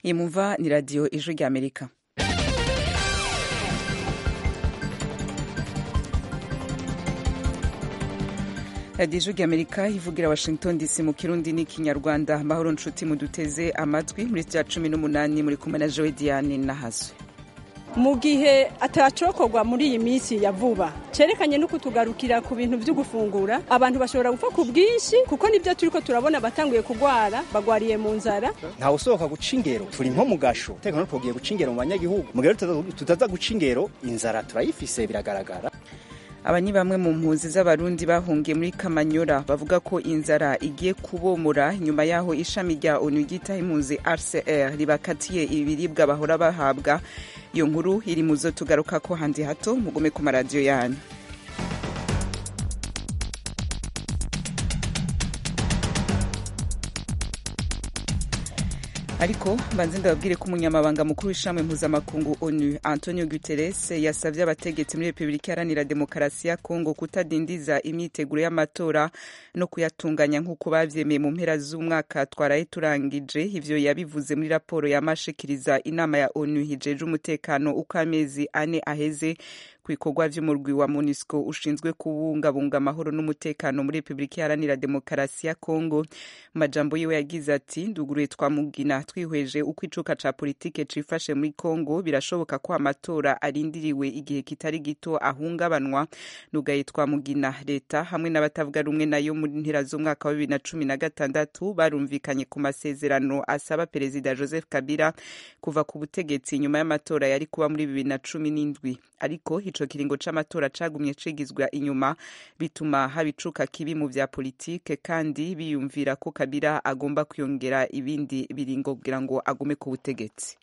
iyi mumva ni radiyo ijwi rya amerika radiyo ijwi rya amerika ivugira washington dc mu kirundi n'ikinyarwanda mahoro nshuti muduteze amatwi muri rya cumi n'umunani muri kumwe na jowe diane nahazwe mu gihe atacokorwa muri iyi minsi ya vuba cerekanye no kutugarukira ku bintu vyo gufungura abantu bashobora gupfa ku bwinshi kuko nivyo turiko turabona batanguye kugwara bagwariye mu nzara ntawe usohoka guca ingero turi nko mu gasho tekano tugiye guca ingero mu banyagihugu mu gihe tutaza guca ingero inzara turayifise biragaragara aba ni bamwe mu mpunzi z'abarundi bahungiye muri kamanyora bavuga ko inzara igiye kubomora nyuma y'aho ishami rya onu ryitaho impunzi rcr ribakatiye ibiribwa bahora bahabwa iyo nkuru iri mu zo tugaruka ko handi hato mugume ku maradiyo yanyu ariko mbanze ndababwire ko umunyamabanga mukuru w'ishami mpuzamakungu onu antonio guterres yasabye abategetsi muri repubulika iharanira demokarasi ya kongo kutadindiza imyiteguro y'amatora no kuyatunganya nk'uko bavyemeye mu mpera z'umwaka twaraye turangije ivyo yabivuze muri raporo yamashikiriza inama ya onu hijeje umutekano uko amezi ane aheze ku bikorwa vy'umurwi wa MONUSCO ushinzwe kubungabunga amahoro n'umutekano muri Repubulika Iharanira Demokarasi ya Kongo. Mu majambo yiwe yagize ati nduguruye twamugina twihweje uko icuka ca politike cifashe muri Kongo birashoboka ko amatora arindiriwe igihe kitari gito ahungabanwa nugaye twamugina leta hamwe n'abatavuga rumwe nayo muri ntera z'umwaka wa bibiri na cumi na gatandatu barumvikanye ku masezerano asaba perezida Joseph Kabila kuva ku butegetsi nyuma y'amatora yari kuba muri bibiri na cumi n'indwi ariko ico kiringo c'amatora cagumye cigizwa inyuma bituma haba icuka kibi mu vya politike kandi biyumvira ko kabila agomba kwiyongera ibindi biringo kugira ngo agume ku butegetsi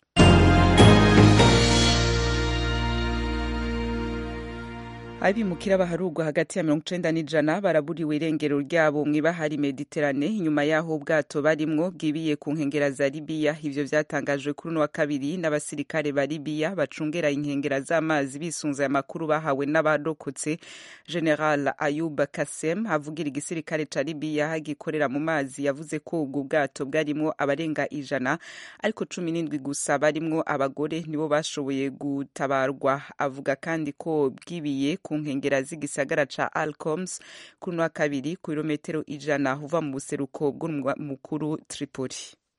abimukira baharugwa hagati ya mirongo icenda n'ijana baraburiwe irengero ryabo mw'ibahari mediterane inyuma y'aho ubwato barimwo bwibiye ku nkengera za libiya ivyo vyatangajwe kuri uno wa kabiri n'abasirikare ba libiya bacungera inkengera z'amazi bisunze amakuru bahawe n'abarokotse general ayub kasem avugira igisirikare ca libiya gikorera mu mazi yavuze ko ubwo bwato bwarimwo abarenga ijana ariko cumi n'indwi gusa barimwo abagore nibo bashoboye gutabarwa avuga kandi ko bwibiye ku nkengera z'igisagara ca Alcoms kuri wa kabiri ku birometero ijana uva mu buseruko bw'umurwa mukuru Tripoli.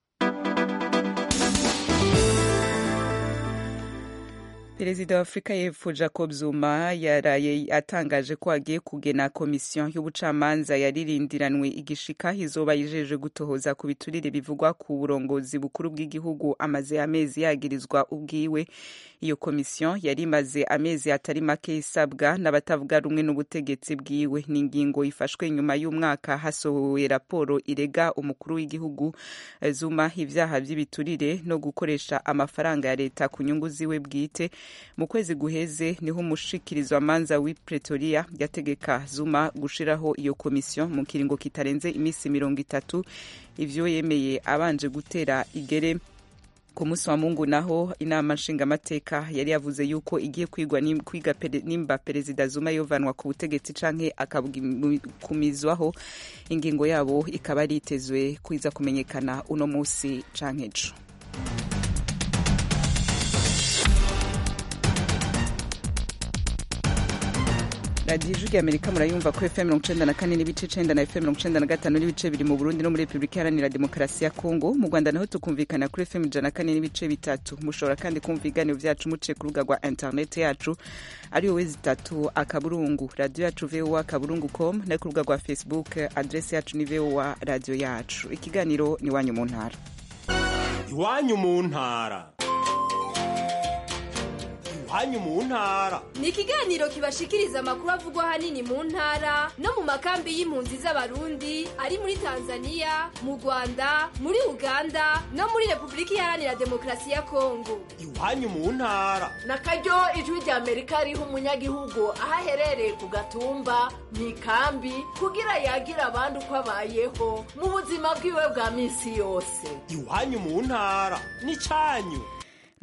perezida wa afurika y'epfo jacob zuma yaraye atangaje ko agiye kugena komisiyo y'ubucamanza yaririndiranwe igishika izoba yijeje gutohoza ku biturire bivugwa ku burongozi bukuru bw'igihugu amaze amezi yagirizwa ubwiwe iyo komisiyo yari imaze amezi atari make isabwa n'abatavuga rumwe n'ubutegetsi bwiwe ni ingingo ifashwe nyuma y'umwaka hasohowe raporo irega umukuru w'igihugu zuma ibyaha by'ibiturire no gukoresha amafaranga ya leta ku nyungu ziwe bwite mu kwezi guheze niho umushikirizwa manza w'i pretoria yategeka zuma gushiraho iyo komisiyo mu kiringo kitarenze iminsi mirongo itatu ivyo yemeye abanje gutera igere ku munsi wa mungu naho inama nshingamateka yari yavuze yuko igiye kwigwa kwiga nimba perezida zuma yovanwa ku butegetsi canke akakumizwaho ingingo yabo ikaba ari itezwe kwiza kumenyekana uno munsi canke ejo radiyo ijwi amerika murayumva ko fm mirongo icenda na kane n'ibice icenda na fm mirongo icenda na gatanu n'ibice biri mu burundi no muri repubulika iharanira demokarasi ya kongo mu rwanda naho tukumvikana kuri fm ijana na kane n'ibice bitatu mushobora kandi kumva ibiganiro vyacu muciye ku rubuga rwa interineti yacu ari wowe zitatu akaburungu radiyo yacu voa akaburungu com no ku rubuga rwa facebook adresi yacu ni voa radiyo yacu ikiganiro ni iwanyu mu ntara iwanyu mu ntara iwanyu mu ntara ni ikiganiro kibashikiriza amakuru avugwa ahanini mu ntara no mu makambi y'impunzi z'abarundi ari muri tanzania mu rwanda muri uganda no muri repubulika iharanira demokarasi ya kongo iwanyu mu ntara na karyo ijwi rya amerika riha umunyagihugu aho aherereye ku gatumba mu ikambi kugira yagira abandi uko abayeho mu buzima bwiwe bwa minsi yose iwanyu mu ntara ni cyanyu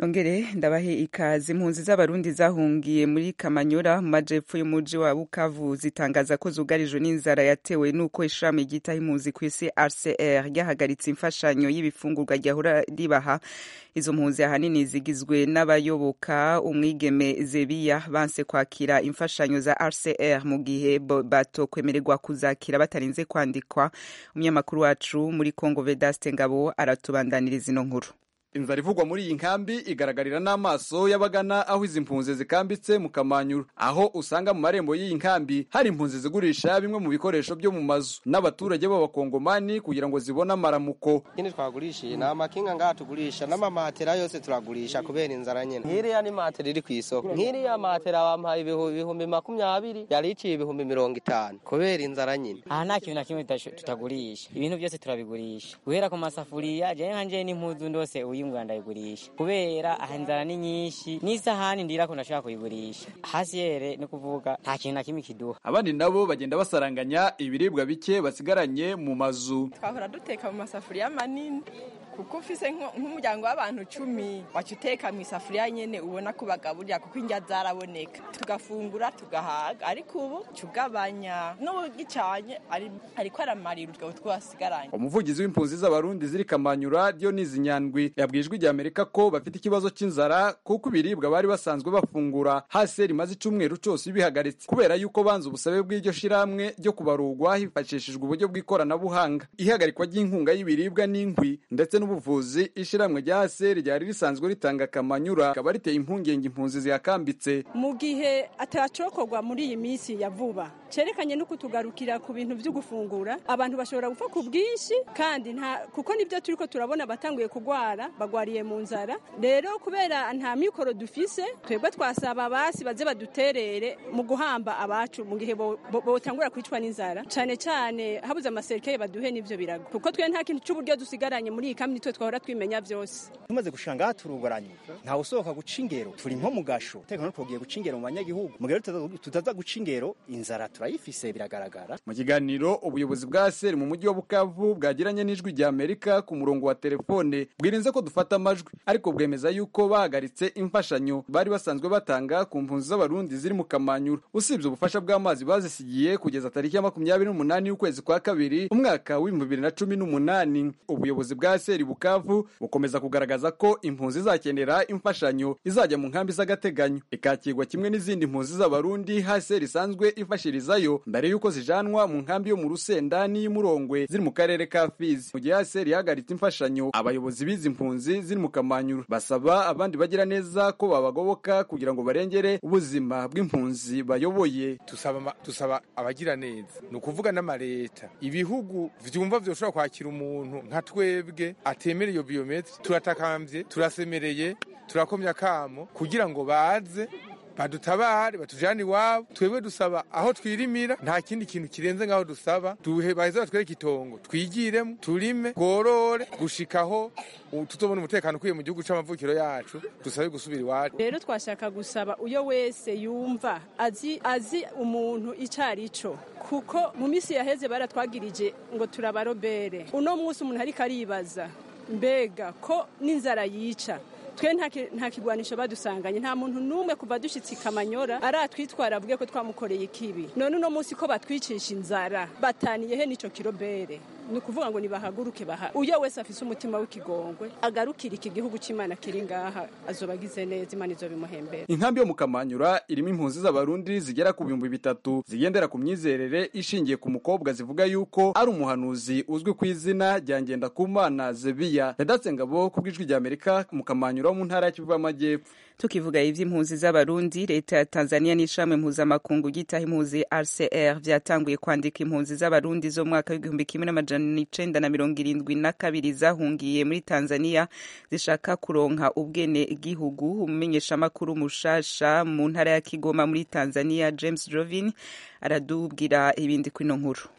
nongere ndabahe ikaze impunzi z'abarundi zahungiye muri kamanyora mu majepfo y'umuji wa bukavu zitangaza ko zugarijwe n'inzara yatewe n'uko ishami ryitaho impunzi ku isi rcr ryahagaritse imfashanyo y'ibifungurwa ryahora ribaha izo mpunzi ahanini zigizwe n'abayoboka umwigeme zebiya banse kwakira imfashanyo za rcr mu gihe batokwemererwa kuzakira batarinze kwandikwa umunyamakuru wacu muri congo vedaste ngabo aratubandaniriza ino nkuru inzara ivugwa muri iyi nkambi igaragarira n'amaso y'abagana aho izi mpunzi zikambitse mu kamanyuru aho usanga mu marembo y'iyi nkambi hari impunzi zigurisha bimwe mu bikoresho byo mu mazu n'abaturage b'abakongomani kugira ngo zibone amaramuko ikindi twagurishiye ni amakinga ngaha tugurisha n'amamatera yose turagurisha kubera inzara nyine nk'iriya ni matera iri ku isoko nk'iriya matera bampaye ibihumbi makumyabiri yari iciye ibihumbi mirongo itanu kubera inzara nyine aha nta kintu na kimwe tutagurisha ibintu byose turabigurisha guhera ku masafuriya jewe nkanje n'impuzu ndose uyu ngura ndayigurisha kubera aha inzara ni nyinshi n'isahani ndira ko ndashobora kuyigurisha hasi yere ni kuvuga nta kintu na kimwe kiduha abandi nabo bagenda basaranganya ibiribwa bike basigaranye mu mazu twahora duteka mu masafuriya manini kuko ufise nk'umuryango w'abantu cumi waca uteka mu isafuriya nyene ubona ko bagaburira kuko indya zaraboneka tugafungura tugahaga ariko ubu cugabanya n'ubugicanye ariko aramarira utwo twasigaranye umuvugizi w'impunzi z'abarundi ziri kamanyura Dionisi Nyandwi yabwiye ijwi ry'Amerika ko bafite ikibazo cy'inzara kuko ibiribwa bari basanzwe bafungura hasi rimaze icumweru cose bihagaritse kubera yuko banze ubusabe bw'iryo shiramwe ryo kubarurwa hifashishijwe uburyo bw'ikoranabuhanga ihagarikwa ry'inkunga y'ibiribwa n'inkwi ndetse n'ubuvuzi ishiramwe rya ASR ryari risanzwe ritanga kamanyura rikaba riteye impungenge impunzi zihakambitse mu gihe atacokorwa muri iyi minsi ya vuba cerekanye no kutugarukira ku bintu vyo gufungura abantu bashobora gupfa ku bwinshi kandi nta kuko nibyo turiko turabona batanguye kugwara bagwariye mu nzara rero kubera nta mikoro dufise twebwe twasaba basi baze baduterere mu guhamba abacu mu gihe botangura bo, bo kwicwa n'inzara cane cane habuze amaserikeye baduhe n'ivyo birago kuko twe nta kintu c'uburyo dusigaranye muri iyi kambi nitwe twahora twimenya vyose tumaze gushanga turugoranye ntawe usohoka guca ingero turi nko mu gasho tekano twogiye guca ingero mu banyagihugu mu gihe tutaza guca ingero inzara turayifise biragaragara mu kiganiro ubuyobozi bwa seri mu mujyi wa bukavu bwagiranye n'ijwi rya amerika ku murongo wa telefone bwirinze ko dufata amajwi ariko bwemeza yuko bahagaritse imfashanyo bari basanzwe batanga ku mpunzi z'abarundi ziri mu kamanyura usibye ubufasha bw'amazi bazisigiye kugeza tariki ya makumyabiri n'umunani y'ukwezi kwa kabiri umwaka w'ibihumbi bibiri na cumi n'umunani ubuyobozi bwa seri bukavu bukomeza kugaragaza ko impunzi izakenera imfashanyo izajya mu nkambi z'agateganyo ikakirwa kimwe n'izindi mpunzi z'abarundi haseri isanzwe ifashirizayo mbere y'uko zijanwa mu nkambi yo mu rusenda n'iy'umurongwe ziri mu karere ka fizi mu gihe haseri ihagaritse imfashanyo abayobozi b'izi mpunzi ziri mu kamanyuru basaba abandi bagira neza ko babagoboka kugira ngo barengere ubuzima bw'impunzi bayoboye tusaba tusaba abagira neza ni ukuvuga n'amaleta ibihugu vyumva vyoshobora kwakira umuntu nka twebwe atemera iyo biometri turatakambye turasemereye turakomya akamo kugira ngo baze badutabare batujane iwabo twebwe dusaba aho twirimira nta kindi kintu kirenze ngaho dusaba duhe baheze batwereke itongo twigiremo turime tworore gushikaho tutobona umutekano ukwiye mu gihugu c'amavukiro yacu dusabe gusubira iwacu rero twashaka gusaba uyo wese yumva azi azi umuntu ico arico kuko mu misi yaheze baratwagirije ngo turabarobere uno munsi umuntu ariko aribaza mbega ko n'inzara yica twe nta kigwanisho badusanganye nta muntu n'umwe kuva dushyitse kamanyora aratwitwara avuge ko twamukoreye ikibi none uno munsi ko batwicisha inzara bataniye he n'icyo kirobere ni ukuvuga ngo nibahaguruke baha uyo wese afise umutima w'ikigongwe agarukira iki gihugu cy'imana kiri ngaha azoba agize neza imana izo bimuhembera inkambi yo mu kamanyura irimo impunzi z'abarundi zigera ku bihumbi bitatu zigendera ku myizerere ishingiye ku mukobwa zivuga yuko ari umuhanuzi uzwi ku izina rya ngendakumana zebiya yadatse ngabo ku bw'ijwi rya amerika mu kamanyura wo mu ntara ya kivu y'amajyepfo tukivuga ivy'impunzi z'abarundi leta ya tanzania n'ishami mpuzamakungu ryitaho impunzi rcr vyatanguye kwandika impunzi z'abarundi zo mu mwaka w'igihumbi kimwe n'amajana icenda na mirongo irindwi na kabiri zahungiye muri tanzania zishaka kuronka ubwene gihugu umumenyeshamakuru mushasha mu ntara ya kigoma muri tanzania james jovin aradubwira ibindi kwino nkuru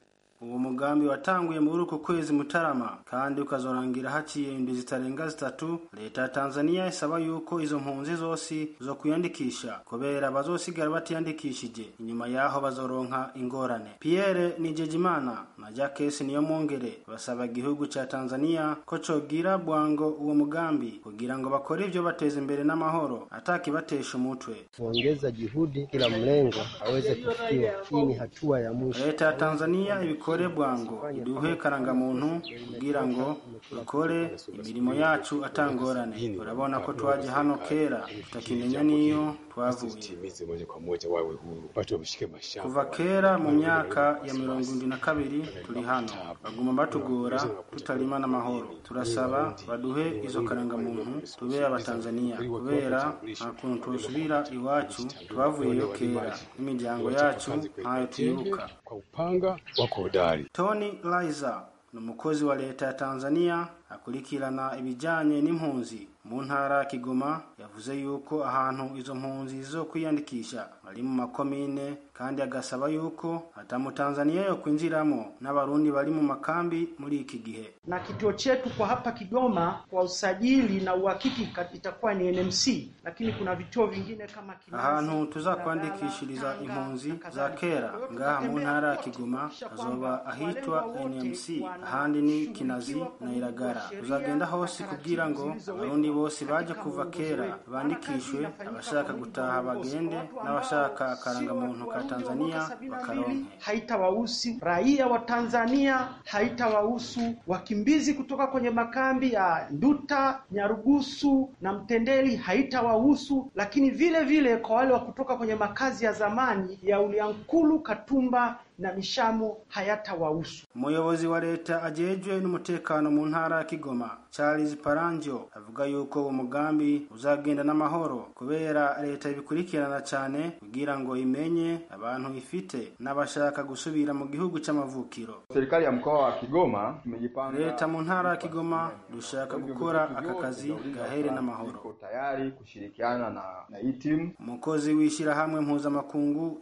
uwo mugambi watanguye muri uku kwezi mutarama kandi ukazorangira haciye indwi zitarenga zitatu leta ya tanzania isaba yuko izo mpunzi zose zo kwiyandikisha kubera bazosigara batiyandikishije inyuma yaho bazoronka ingorane pierre nijejimana na jacques niyo mwongere basaba igihugu ca tanzania ko cogira bwango uwo mugambi kugira ngo bakore ivyo bateza imbere n'amahoro atakibatesha umutwe kuongeza juhudi kila mlengo aweze kufikiwa. Hii ni hatua ya mwisho. leta ya tanzania ibikore bwango iduhe karangamuntu kugira ngo dukore imirimo yacu atangorane urabona ko twaje hano kera tutakimenya n'iyo twavuye Timize moja kwa moja wawe huru, watu wameshike mashamba. kuva kera mu myaka ya mirongo indwi na kabiri turi hano baguma batugora tutarima n'amahoro turasaba baduhe izo karangamuntu tube abatanzaniya kubera nta kuntu twosubira iwacu twavuyeyo kera n'imiryango yacu ntayo twibuka Kwa upanga wako hodari. tony liza ni umukozi wa leta ya tanzania akurikirana ibijyanye n'impunzi mu ntara ya kigoma yavuze yuko ahantu izo mpunzi zo kwiyandikisha bari mu makomine kandi agasaba yuko atamutanzaniya yo kwinjiramo n'abarundi bari mu makambi muri iki gihe na kituo chetu kwa hapa Kigoma kwa usajili na uhakiki kat- itakuwa ni NMC, lakini kuna vituo vingine kama Kimanzi, ahantu tuzakwandikishiriza impunzi za kera ngaha mu ntara ya kigoma hazoba ahitwa nmc ahandi ni kinazi na iragara tuzagenda hose kugira ngo abarundi bose baje kuva kera bandikishwe abashaka gutaha bagende n'abashaka akarangamuntu ka tanzania bakaronke haitawahusu raia wa Tanzania, haitawahusu wakimbizi kutoka kwenye makambi ya Nduta, Nyarugusu na Mtendeli, haitawahusu lakini vile vile kwa wale wa kutoka kwenye makazi ya zamani ya Uliankulu, Katumba na Mishamo hayatawahusu. umuyobozi wa leta ajejwe n'umutekano mu ntara ya kigoma charles paranjo avuga yuko uwo mugambi uzagenda n'amahoro kubera leta ibikurikirana cyane kugira ngo imenye abantu ifite n'abashaka gusubira mu gihugu c'amavukiro Serikali ya mkoa wa Kigoma tumejipanga leta mu ntara ya kigoma dushaka gukora aka kazi gahere n'amahoro iko tayari kushirikiana na, na hii timu umukozi w'ishyirahamwe mpuzamakungu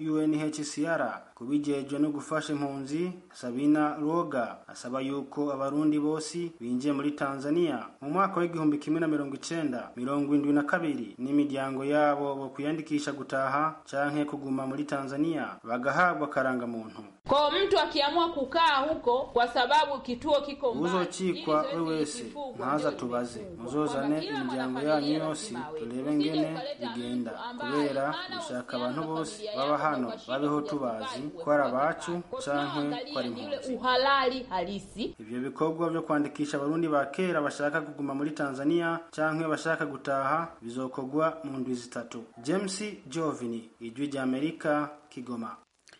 unhcr kubijejwe no gufasha impunzi sabina roga asaba yuko abarundi bose binjiye muri tanzania mu mwaka w'igihumbi kimwe na mirongo icenda mirongo indwi na kabiri n'imiryango yabo bo kwiyandikisha gutaha canke kuguma muri tanzania bagahabwa karangamuntu Kwa mtu akiamua kukaa huko kwa sababu kituo kiko mbali, uzocikwa we wese ntaza tubaze muzozane imiryango yanyu yose turebe ngene bigenda kubera dushaka abantu bose baba hano babeho tubazi ko ari abacu canke ko ari impunzi uhalali halisi. ivyo bikorwa vyo kwandikisha abarundi ba kera bashaka kuguma muri tanzania canke bashaka gutaha bizokorwa mu ndwi zitatu james jovini ijwi rya amerika kigoma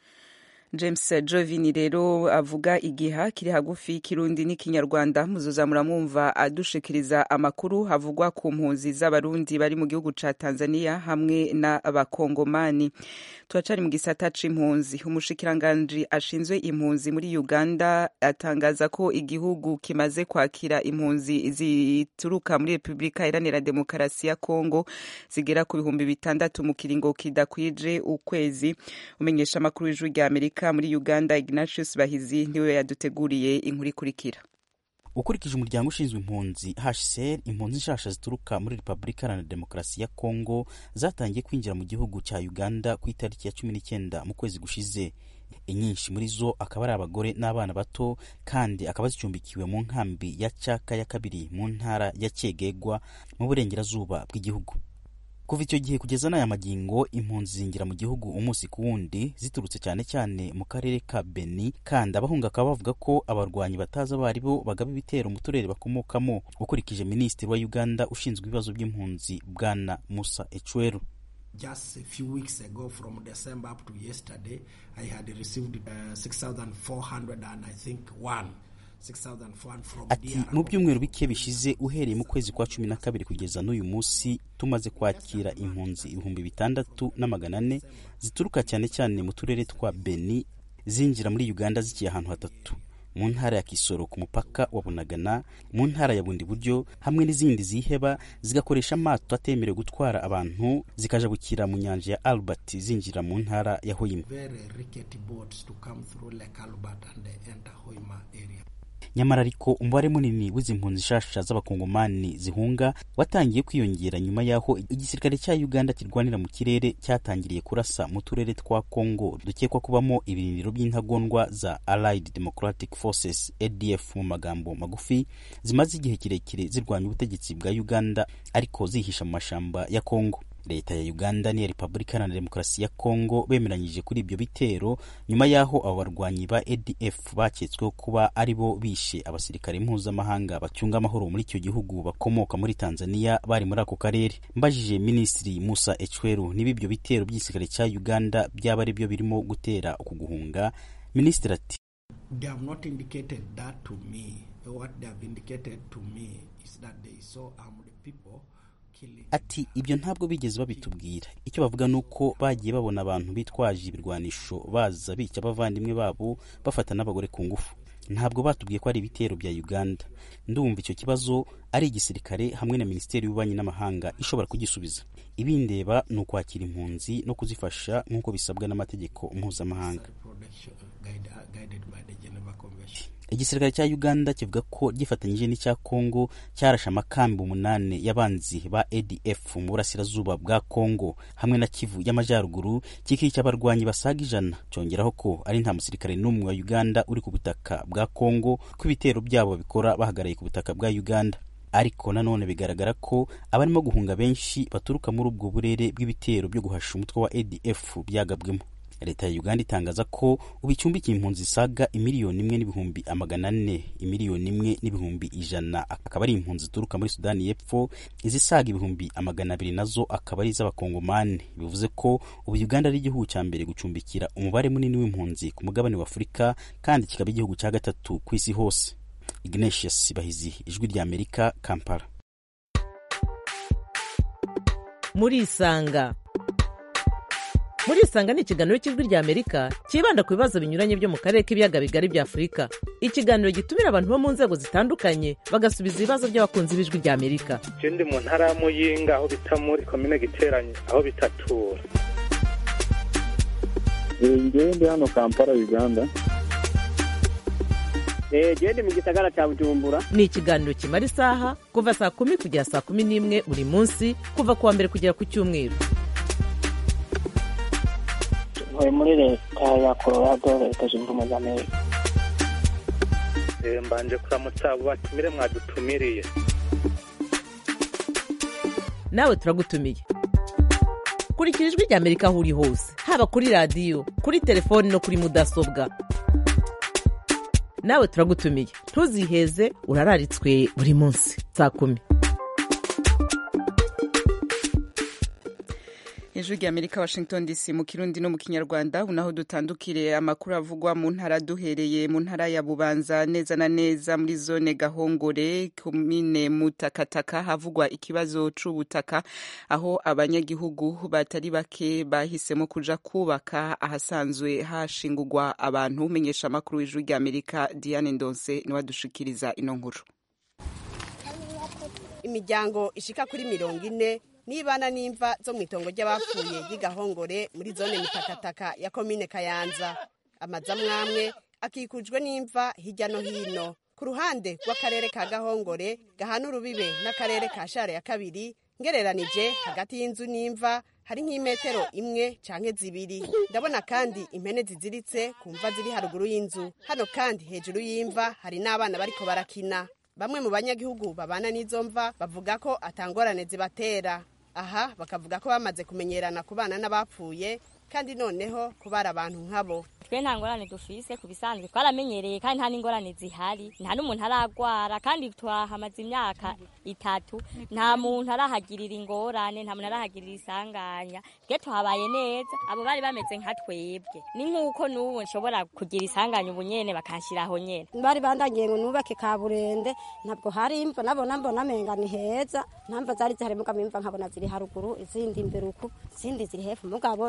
james jovini rero avuga igiha kiri hagufi y'ikirundi n'ikinyarwanda muzoza muramwumva adushikiriza amakuru havugwa ku mpunzi z'abarundi bari mu gihugu ca tanzania hamwe n'abakongomani turacari mu gisata c'impunzi umushikiranganji ashinzwe impunzi muri uganda atangaza ko igihugu kimaze kwakira impunzi zituruka muri repubulika iharanira demokarasi ya kongo zigera ku bihumbi bitandatu mu kiringo kidakwije ukwezi umenyesha amakuru y'ijwi rya amerika muri uganda ignatius bahizi niwe yaduteguriye inkuru ikurikira ukurikije umuryango ushinzwe impunzi hcr impunzi nshasha zituruka muri repubulika iharanira demokarasi ya kongo zatangiye kwinjira mu gihugu cya uganda ku itariki ya cumi n'icyenda mu kwezi gushize inyinshi muri zo akaba ari abagore n'abana bato kandi akaba zicumbikiwe mu nkambi ya caka ya kabiri mu ntara ya cyegegwa mu burengerazuba bw'igihugu kuva icyo gihe kugeza n'aya magingo impunzi zinjira mu gihugu umunsi ku wundi ziturutse cyane cyane mu karere ka beni kandi abahunga bakaba bavuga ko abarwanyi batazi abo ari bo bagaba ibitero mu turere bakomokamo ukurikije minisitiri wa uganda ushinzwe ibibazo by'impunzi bwana musa ecweru Just a few weeks ago, from December up to yesterday, I had received uh, 6,400 and I think one. 6,400 from ati DR. mu byumweru bike bishize uhereye mu kwezi kwa cumi na kabiri kugeza n'uyu munsi tumaze kwakira impunzi ibihumbi bitandatu na magana ane zituruka cyane cyane mu turere twa beni zinjira muri uganda zigiye ahantu hatatu mu ntara ya kisoro ku mupaka wa bunagana mu ntara ya bundi buryo hamwe n'izindi ziheba zigakoresha amato atemerewe gutwara abantu zikajabukira mu nyanja ya albert zinjira mu ntara ya hoima very rickety boats to come through Lake Albert and they enter Hoima area. nyamara ariko umubare munini w'izi mpunzi nshasha z'abakongomani zihunga watangiye kwiyongera nyuma y'aho igisirikare cya uganda kirwanira mu kirere cyatangiriye kurasa mu turere twa congo dukekwa kubamo ibirindiro by'intagondwa za allied democratic forces adf mu magambo magufi zimaze igihe kirekire zirwanya ubutegetsi bwa uganda ariko zihisha mu mashamba ya congo leta ya uganda n'iya repubulika iharanira demokarasi ya congo bemeranyije kuri ibyo bitero nyuma y'aho abo barwanyi ba adf baketsweho kuba ari bo bishe abasirikare mpuzamahanga bacunga amahoro muri icyo gihugu bakomoka muri tanzania bari muri ako karere mbajije minisitiri musa echweru niba ibyo bitero by'igisirikare cya uganda byaba ari byo birimo gutera uku guhunga minisitiri ati They have not indicated that to me. What they have indicated to me is that they saw armed people killing. ati ibyo ntabwo bigeze babitubwira icyo bavuga ni uko bagiye babona abantu bitwaje ibirwanisho baza bica abavandimwe babo bafata n'abagore ku ngufu ntabwo batubwiye ko ari ibitero bya uganda ndumva icyo kibazo ari igisirikare hamwe na minisiteri y'ububanyi n'amahanga ishobora kugisubiza ibindeba ni ukwakira impunzi no kuzifasha nk'uko bisabwa n'amategeko mpuzamahanga Protection, guide, guided by the Geneva Convention. igisirikare cya uganda kivuga ko gifatanyije n'icya congo cyarashe amakambi umunani y'abanzi ba adf mu burasirazuba bwa congo hamwe na kivu y'amajyaruguru kikica abarwanyi basaga ijana cyongeraho ko ari nta musirikare n'umwe wa uganda uri ku butaka bwa congo ko ibitero byabo babikora bahagarariye ku butaka bwa uganda ariko nanone bigaragara ko abarimo guhunga benshi baturuka muri ubwo burere bw'ibitero byo guhasha umutwe wa adf byagabwemo leta ya uganda itangaza ko ubu icumbikiye impunzi zisaga imiliyoni imwe n'ibihumbi amagana ane imiliyoni imwe n'ibihumbi ijana akaba ari impunzi zituruka muri sudani y'epfo izisaga ibihumbi amagana abiri nazo akaba ari iz'abakongomani bivuze ko ubu uganda ari igihugu cya mbere gucumbikira umubare munini w'impunzi ku mugabane wa afurika kandi kikaba igihugu cya gatatu ku isi hose ignatius bahizi ijwi rya amerika kampala murisanga murisanga ni ikiganiro cy'ijwi rya amerika cyibanda ku bibazo binyuranye byo mu karere k'ibiyaga bigari bya afurika ikiganiro gitumira abantu bo mu nzego zitandukanye bagasubiza ibibazo by'abakunzi b'ijwi rya amerika je ndi mu ntara ya muyinga aho bita muri komine giteranye aho bitatura ngewe ndi hano kampala uganda jewe ndi mu gisagara ca bujumbura ni ikiganiro kimara isaha kuva saa kumi kugera saa kumi n'imwe buri munsi kuva ku wa mbere kugera ku cyumweru ntuye muri leta ya colorado leta zunze ubumwe za amerika Eh, mbanje kuramutsa abo batumire mwadutumiriye nawe turagutumiye kurikira ijwi rya amerika aho uri hose haba kuri radiyo kuri telefoni no kuri mudasobwa nawe turagutumiye ntuziheze urararitswe buri munsi saa kumi ijwi rya amerika washington dc mu kirundi no mu kinyarwanda unaho dutandukire amakuru avugwa mu ntara duhereye mu ntara ya bubanza neza na neza muri zone gahongore komine mutakataka havugwa ikibazo c'ubutaka aho abanyagihugu batari bake bahisemo kuja kubaka ahasanzwe hashingurwa abantu umenyesha amakuru w'ijwi rya amerika diane ndonse niwe adushikiriza ino nkuru imiryango ishika kuri mirongo ine nibana n'imva zo mu itongo ry'abapfuye ry'igahongore muri zone mitakataka ya komine kayanza amazu amwamwe akikujwe n'imva hirya no hino ku ruhande rw'akarere ka gahongore gahana urubibe n'akarere ka share ya kabiri ngereranije hagati y'inzu n'imva hari nk'imetero imwe canke zibiri ndabona kandi impene ziziritse ku mva ziri haruguru y'inzu hano kandi hejuru y'imva hari n'abana bariko barakina bamwe mu banyagihugu babana n'izo mva bavuga ko atangorane zibatera aha bakavuga ko bamaze kumenyerana ku bana n'abapfuye kandi noneho kubara abantu nkabo twe nta ngorane dufise ku bisanzwe twaramenyereye kandi nta n'ingorane zihari nta n'umuntu aragwara kandi twahamaze imyaka itatu nta muntu arahagirira ingorane nta muntu arahagirira isanganya twe tuhabaye neza abo bari bameze nka twebwe ni nk'uko n'ubu nshobora kugira isanganya ubu nyene bakanshyiraho nyene bari bandagiye ngo nubake kaburende ntabwo hari imva nabona mbona amenga ni heza ntamva zari zihari mugabo imva nkabona ziri haruguru izindi imbere uku izindi ziri hepfo mugabo niho mba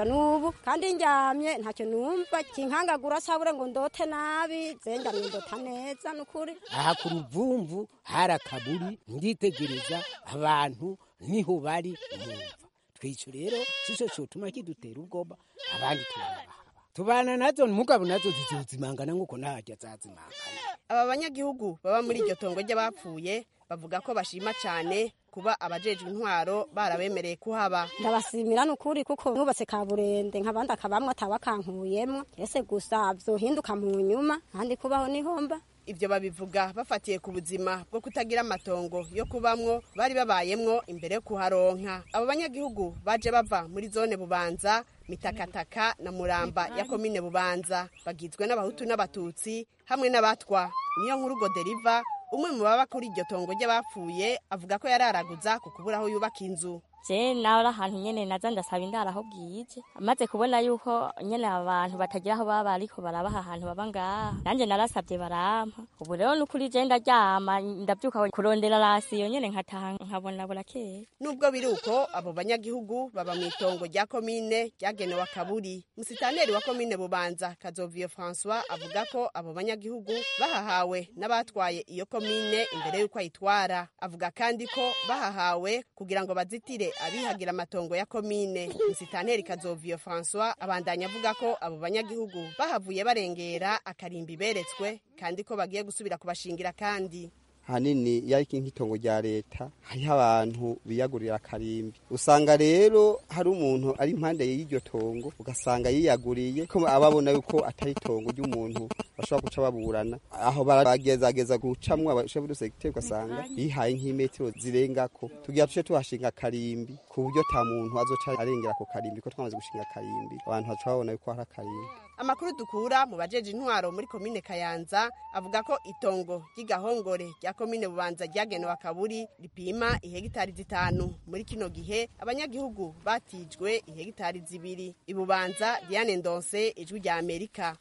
kugeza n'ubu kandi ndyamye ntacyo numva kinkangagura sabure ngo ndote nabi zenjamye ndota neza n'ukuri aha ku ruvumvu hari akaburi nditegereza abantu niho bari mwumva twico rero sico cotuma kidutera ubwoba abandi turabahaba tubana nazo mugabo nazo zizozimangana nk'uko nahajya zazimangana aba banyagihugu baba muri iryo tongo ry'abapfuye bavuga ko bashima cyane kuba abajejwe intwaro barabemereye kuhaba ndabasimira n'ukuri kuko nubatse kaburende nk'abandi akabamwe atabakankuyemwo ese gusa vyohinduka mu nyuma kandi kubaho nihomba ibyo babivuga bafatiye ku buzima bwo kutagira amatongo yo kubamwo bari babayemwo imbere yo kuharonka abo banyagihugu baje bava muri zone bubanza mitakataka na muramba ya komine bubanza bagizwe n'abahutu n'abatutsi hamwe n'abatwa niyo nkuru goderiva umwe mu baba kuri iryo tongo ry'abapfuye avuga ko yararaguza ku kubura aho yubaka inzu je nawe ari ahantu nyene naza ndasaba indaro aho bwije amaze kubona yuko nyene abantu batagira aho baba ariko barabaha ahantu baba ngaha nanje narasabye barampa ubu rero nukuri je ndaryama ndavyuka kurondera rasiyo nyene nkataha nkabona burakeye nubwo biri uko abo banyagihugu baba mu itongo rya komine ryagenewe akaburi musitaneri wa komine bubanza kazoviyo françois avuga ko abo banyagihugu bahahawe n'abatwaye iyo komine imbere y'uko ayitwara avuga kandi ko bahahawe kugira ngo bazitire abihagira amatongo ya komine musitanteri kazoviyo françois abandanya avuga ko abo banyagihugu bahavuye barengera akarimbi beretswe kandi ko bagiye gusubira kubashingira kandi hanini yariko nk'itongo rya leta hariho abantu biyagurira akarimbi usanga rero hari umuntu ari impande y'iryo tongo ugasanga yiyaguriye ko ababona yuko atari itongo ry'umuntu bashobora guca baburana aho baragezageza gucamwo abashefu du segiteri ugasanga yihaye nk'imetero zirengako tugira tuce tuhashinga akarimbi ku buryo ta muntu azoca arengera ako karimbi ko twamaze gushinga akarimbi abantu baca babona yuko hari akarimbi amakuru dukura mu bajeje intwaro muri komine kayanza avuga ko itongo ry'igahongore rya komine bubanza ryagenewe akaburi ripima ihegitari zitanu muri kino gihe abanyagihugu batijwe ihegitari zibiri ibubanza diane ndonse ijwi rya amerika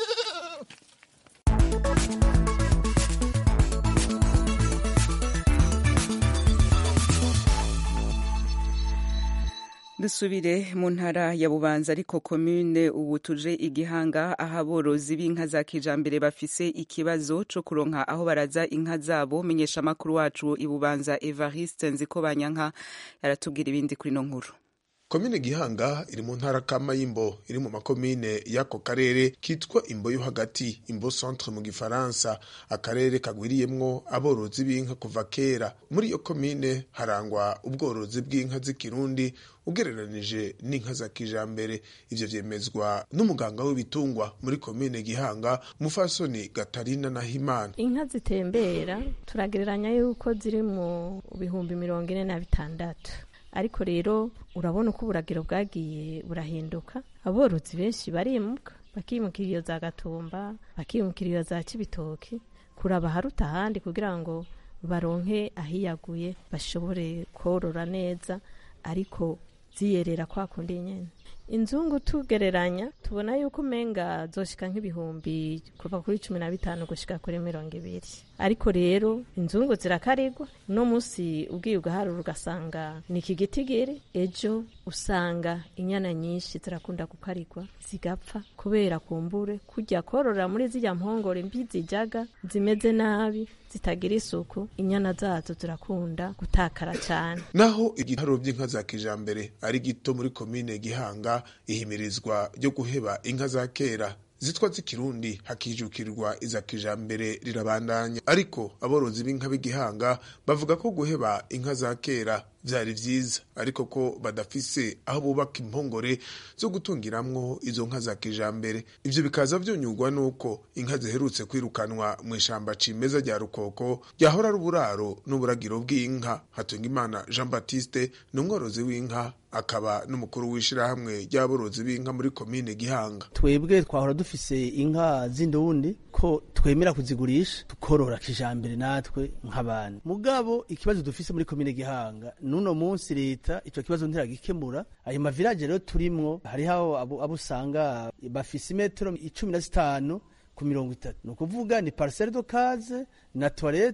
dusubire mu ntara ya bubanza ariko komune ubu tuje igihanga aho aborozi b'inka za kijambere bafise ikibazo co kuronka aho baraza inka zabo menyesha amakuru wacu ibubanza evariste nziko banyanka yaratubwira ibindi kuri no nkuru komine gihanga iri mu ntara kama y'imbo iri mu makomine y'ako karere kitwa imbo yo hagati imbo centre mu gifaransa akarere kagwiriyemwo aborozi b'inka kuva kera muri iyo komine harangwa ubworozi bw'inka z'ikirundi ugereranije n'inka za kijambere ivyo vyemezwa n'umuganga w'ibitungwa muri komine gihanga mufasoni gatarina na himana inka zitembera turagereranya yuko ziri mu bihumbi mirongo ine na bitandatu ariko rero urabona uko uburagiro bwagiye burahinduka aborozi benshi barimuka bakimukira iyo za gatumba bakimukira iyo za kibitoki kuraba haruta ahandi kugira ngo baronke ahiyaguye bashobore korora neza ariko ziyerera kwa kundi nyene inzungu tugereranya tubona yuko umenga zoshika nk'ibihumbi kuva kuri cumi na bitanu gushika kuri mirongo ibiri ariko rero inzungu zirakarigwa uno munsi ubwiye ugaharura ugasanga ni iki gitigiri ejo usanga inyana nyinshi zirakunda gukarigwa zigapfa kubera kumbure kujya korora muri zirya mpongore mbi zijaga zimeze nabi zitagira isuku inyana zazo zirakunda gutakara cyane naho igitaro by'inka za kijambere ari gito muri komine gihanga ihimirizwa ryo guheba inka za kera zitwa z'ikirundi hakijukirwa iza kijambere rirabandanya ariko aborozi b'inka b'igihanga bavuga ko guheba inka za kera vyari vyiza ariko ko badafise aho bubaka impongore zo gutungiramwo izo nka za kijambere ivyo bikaza vyonyurwa nuko inka ziherutse kwirukanwa mu ishamba cimeza rya rukoko ryahora ari uburaro n'uburagiro bw'inka hatungimana jean baptiste ni umworozi w'inka akaba n'umukuru w'ishirahamwe ry'aborozi b'inka muri komine gihanga twebwe twahora dufise inka z'indundi ko twemera kuzigurisha tukorora kijambere natwe nk'abantu mugabo ikibazo dufise muri komine gihanga nuno munsi leta ico kibazo ntiragikemura ayo mavilaje rero turimwo hariho abo abo usanga bafise imetero icumi na zitanu ku mirongo itatu ni ukuvuga ni parcelle de case na toilette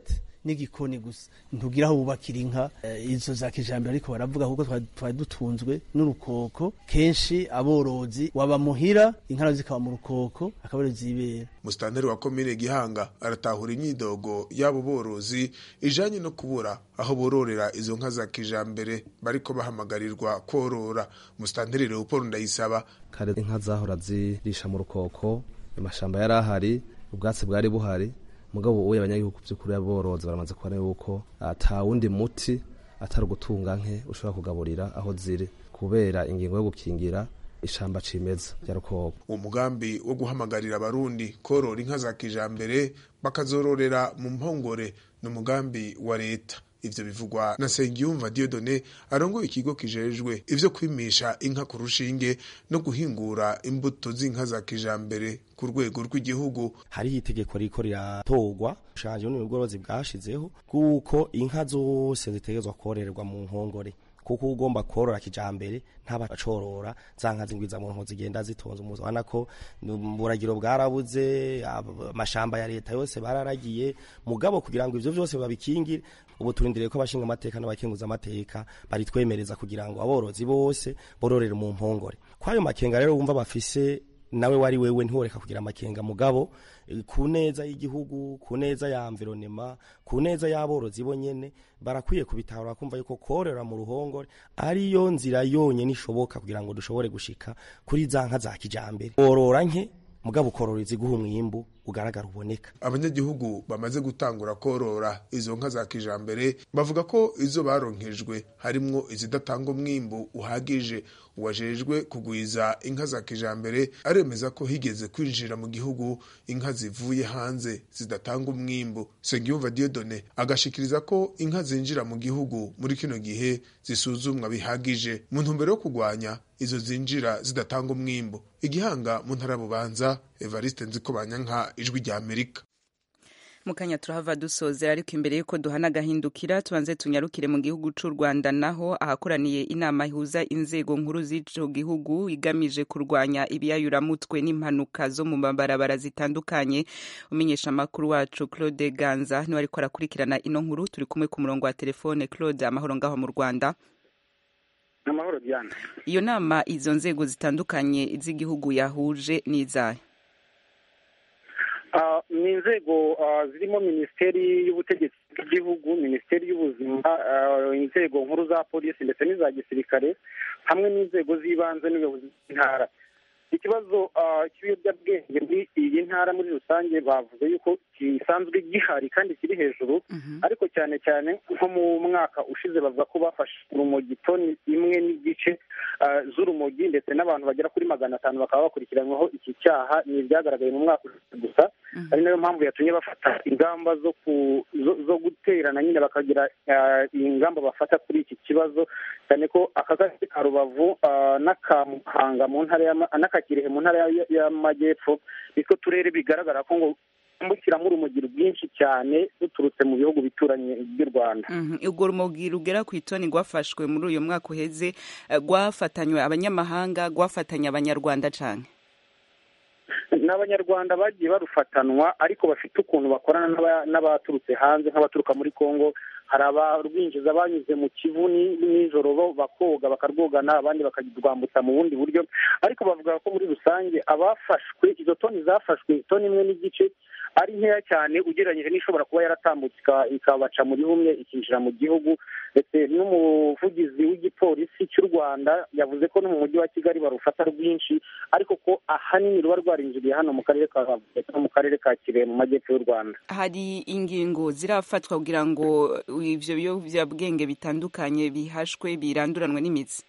n'igikoni gusa ntugira aho bubakira inka eh, izo za kijambere ariko baravuga kuko twari twari dutunzwe n'urukoko kenshi aborozi waba muhira inka nazo zikaba mu rukoko akaba arizo zibera musitanteri wa komine gihanga aratahura imyidogo y'abo borozi ijanye no kubura aho bororera izo nka za kijambere bariko bahamagarirwa korora musitanteri leopold ndayisaba kare inka zahora zirisha mu rukoko amashamba yari ahari ubwatsi bwari buhari mugabo ubu abanyagihugu by'ukuri aborozi baramaze kubona yuko ata wundi muti atari ugutunga nke ushobora kugaburira aho ziri kubera ingingo yo gukingira ishamba cimeza rya rukoko uwo mugambi wo guhamagarira abarundi korora inka za kijambere bakazororera mu mpongore ni umugambi wa leta ivyo bivugwa na Sengiyumva Dieudonné arongoye ikigo kijejwe ivyo kwimisha inka ku rushinge no guhingura imbuto z'inka za kijambere ku rwego rw'igihugu hariho itegeko riko riratorwa ushanje n'ubworozi bwashizeho kuko inka zose zitegerezwa kororerwa mu nkongore kuko ugomba korora kijambere ntaba acorora za nka zingwiza mu nko zigenda zitonze umuzi ubona ko buragiro bwarabuze amashamba ya leta yose bararagiye mugabo kugira ngo ivyo vyose babikingire ubu turindiriye ko abashinga amateka n'abakenguza amateka baritwemereza kugira ngo aborozi bose bororere mu mpongore kwayo makenga rero wumva bafise nawe wari wewe ntiworeka kugira amakenga mugabo ku neza y'igihugu ku neza ya environnement ku neza y'aborozi bo nyene barakwiye kubitahura kumva yuko korera mu ruhongore ariyo nzira yonyene ishoboka kugira ngo dushobore gushika kuri za nka za kijambere borora nke mugabo ukorora iziguha umwimbu ugaragara uboneka abanyagihugu bamaze gutangura korora izo nka za kijambere bavuga ko izo baronkejwe harimwo izidatanga umwimbu uhagije uwajejwe kugwiza inka za kijambere aremeza ko higeze kwinjira mu gihugu inka zivuye hanze zidatanga umwimbu Sengiyumva Dieudonné agashikiriza ko inka zinjira mu gihugu muri kino gihe zisuzumwa bihagije mu ntumbero yo kugwanya izo zinjira zidatanga umwimbu igihanga mu ntara bubanza Evariste Nzikobanyanka ijwi rya Amerika mukanya turahava dusozera ariko imbere yuko duhana agahindukira tubanze tunyarukire mu gihugu c'u Rwanda naho ahakoraniye inama ihuza inzego nkuru z'ico gihugu igamije kurwanya ibiyayuramutwe n'impanuka zo mu mabarabara zitandukanye umenyesha amakuru wacu Claude Ganza niwe ariko arakurikirana ino nkuru turi kumwe ku murongo wa telefone Claude amahoro ngaho mu Rwanda amahoro Diana iyo nama izo nzego zitandukanye z'igihugu yahuje n'izayo ni inzego zirimo minisiteri y'ubutegetsi bw'igihugu minisiteri y'ubuzima inzego nkuru za polisi ndetse n'iza gisirikare hamwe n'inzego z'ibanze n'ubuyobozi bw'intara ikibazo cy'ibiyobyabwenge muri iyi ntara muri rusange bavuze yuko gisanzwe gihari kandi kiri hejuru ariko cyane cyane nko mu mwaka ushize bavuga ko bafashe urumogi toni imwe n'igice z'urumogi ndetse n'abantu bagera kuri magana atanu bakaba bakurikiranyweho iki cyaha ni ibyagaragaye mu mwaka ushize gusa ari nayo mpamvu yatumye bafata ingamba zo zo guterana nyine bakagira ingamba bafata kuri iki kibazo cyane ko aka gace ka rubavu n'aka muhanga mu ntara n'akakirehe mu ntara y'amajyepfo nitwo turere bigaragara ko ngo mbukiramo urumogi rwinshi cyane ruturutse mu bihugu bituranye by'u rwanda urwo rumogi rugera ku itoni rwafashwe muri uyu mwaka uheze rwafatanywe abanyamahanga rwafatanya abanyarwanda cyane ni abanyarwanda bagiye barufatanwa ariko bafite ukuntu bakorana n'abaturutse hanze nk'abaturuka muri congo hari abarwinjiza banyuze mu kivu nijoro bo bakoga bakarwogana abandi bakarwambutsa mu bundi buryo ariko bavuga ko muri rusange abafashwe izo toni zafashwe toni imwe n'igice ari nkeya cyane ugereranyije n'ishobora kuba yaratambutse ikabaca muri humwe ikinjira mu gihugu ndetse n'umuvugizi w'igipolisi cy'u rwanda yavuze ko no mu mujyi wa kigali barufata rwinshi ariko ko ahanini ruba rwarinjiriye hano mu karere ka no mu karere ka kirehe mu majyepfo y'u rwanda hari ingingo zirafatwa kugira ngo ivyo biyobyabwenge bitandukanye bihashwe biranduranwe n'imitsi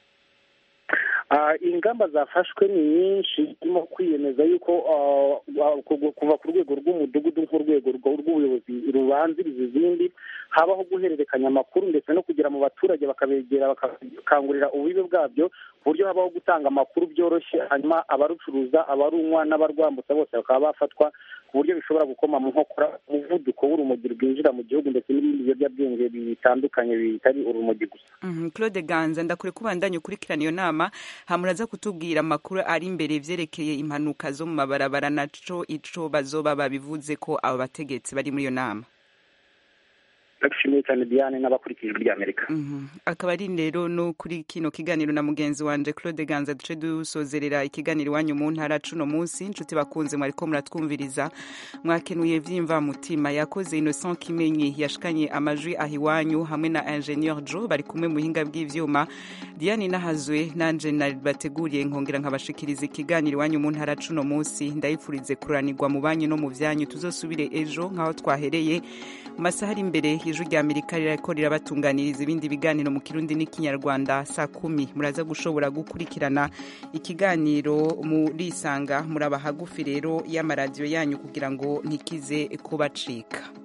ingamba zafashwe ni nyinshi zirimo kwiyemeza yuko kuva ku rwego rw'umudugudu nk'urwego rw'ubuyobozi rubanziriza izindi habaho guhererekanya amakuru ndetse no kugera mu baturage bakabegera bakakangurira ububi bwabyo ku buryo habaho gutanga amakuru byoroshye hanyuma abarucuruza abarunywa n'abarwambutsa bose bakaba bafatwa ku buryo bishobora gukoma mu nkokora umuvuduko w'urumogi rwinjira mu gihugu ndetse n'ibindi biyobyabwenge bitandukanye bitari urumogi gusa claude ganza ndakure kubandanya ukurikirana iyo nama hamuraza kutubwira amakuru ari imbere vyerekeye impanuka zo mu mabarabara naco ico bazoba babivuze ko abo bategetsi bari muri iyo nama ndagushimiye cyane diane n'abakurikije ijwi ry'amerika akaba ari rero no kuri kino kiganiro na mugenzi wanje claude ganza duce dusozerera ikiganiro iwanyu mu ntara cuno munsi inshuti bakunze mwariko muratwumviriza mwakenuye vyimva mutima yakoze innocent kimenyi yashikanye amajwi aho iwanyu hamwe na ingenieur jo bari kumwe mu buhinga bw'ivyuma diane nahazwe nanje bateguriye nkongera nkabashikiriza ikiganiro iwanyu mu ntara cuno munsi ndayifurize kuranirwa mu banyu no mu vyanyu tuzosubire ejo nk'aho twahereye mu masaha ari imbere ijwi rya amerika rirako rirabatunganiriza ibindi biganiro mu kirundi n'ikinyarwanda saa kumi muraza gushobora gukurikirana ikiganiro murisanga muraba hagufi rero y'amaradiyo yanyu kugira ngo ntikize kubacika